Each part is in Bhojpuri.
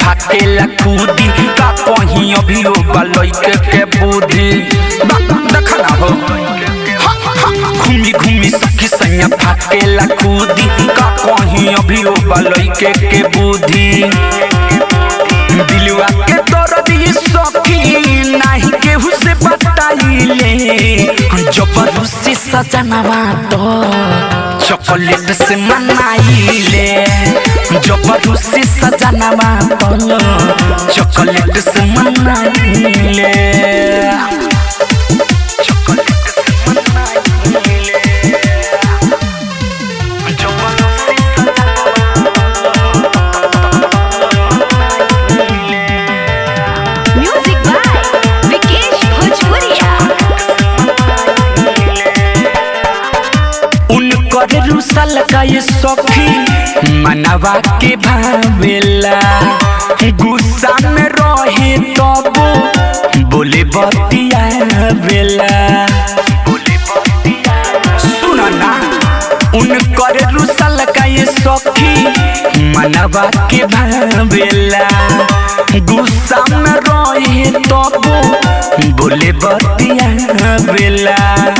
फाटेला कूदी का कहीं अभी हो लइके के बुद्धि बा- देख ना हो घूमी घूमी सखी सैया फाटेला कूदी का कहीं अभी हो लइके के बुद्धि दिलवा के दर्द ये सखी नहीं केहू से बताइले जबरदस्ती सजनवा तो चॉकलेट से मनाइले जबरदस्ती सजनवा तो चॉकलेट से मनाइले चॉकलेट से मनाइले जबरदस्ती म्यूजिक बाय विकेश भोजपुरिया उनकर रुसल का ये सखी मनवा के भावेला गुस्सा में रहे तब बोले बतिया बेला सुन ना उनकर रुसल का ये सखी मनवा के भावेला गुस्सा में रहे तब बोले बतिया बेला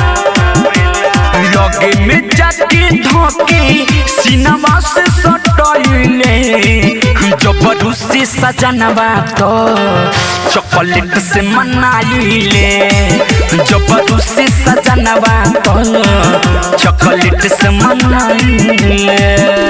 लगे में जाके धोके सिनेमा से सटैले जबरदस्ती सजनवा तो चॉकलेट से मनाइले जबरदस्ती सजनवा तो चॉकलेट से मनाइले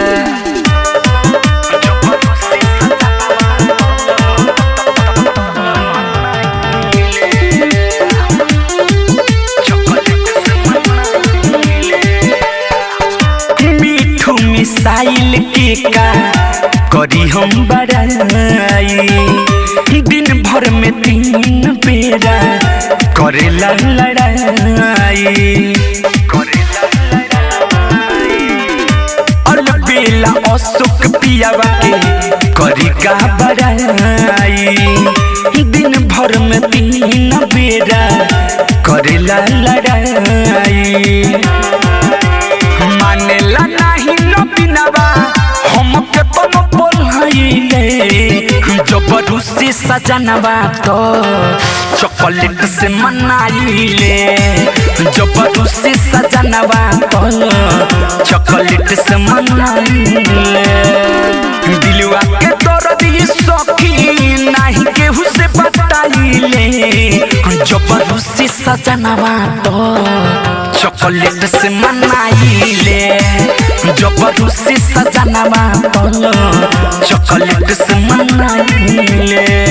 मीठू मिसाइल के का करी हम बड़ाई दिन भर में तीन बेरा करेला लड़ाई और बेला अशोक पियावा के करी का बड़ाई दिन भर में तीन बेरा करेला लड़ाई मानेला नाही न बिनावा हमके तो न बोलइले जबरदस्ती सजनवा तो चॉकलेट से मनाइले जबरदस्ती सजनवा तो चॉकलेट से मनाइले दिलवा के दर्द ये सखी नाही केहू से बताइले जबरदस्ती सजनवा तो चॉकलेट से मनाइले जबरदस्ती सजनवा तो चॉकलेट से मनाइले